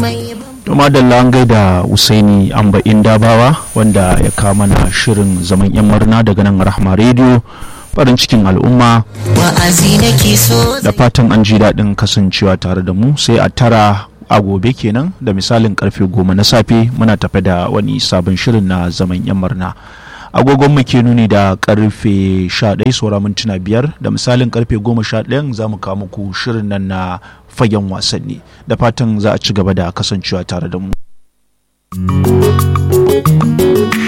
to madalla an gaida usaini amba dabawa wanda ya kawo mana shirin zaman yan murna daga nan rahma rediyo farin cikin al'umma wa'azi nake so da fatan an ji daɗin kasancewa tare da mu sai a tara a gobe kenan da misalin karfe goma na safe muna tafe da wani sabon shirin na zaman yan murna agogon mu ke nuni da karfe 11 saura mintuna biyar da misalin karfe 11 za mu kawo muku shirin nan na fagen wasanni da fatan za a ci gaba da kasancewa tare da mu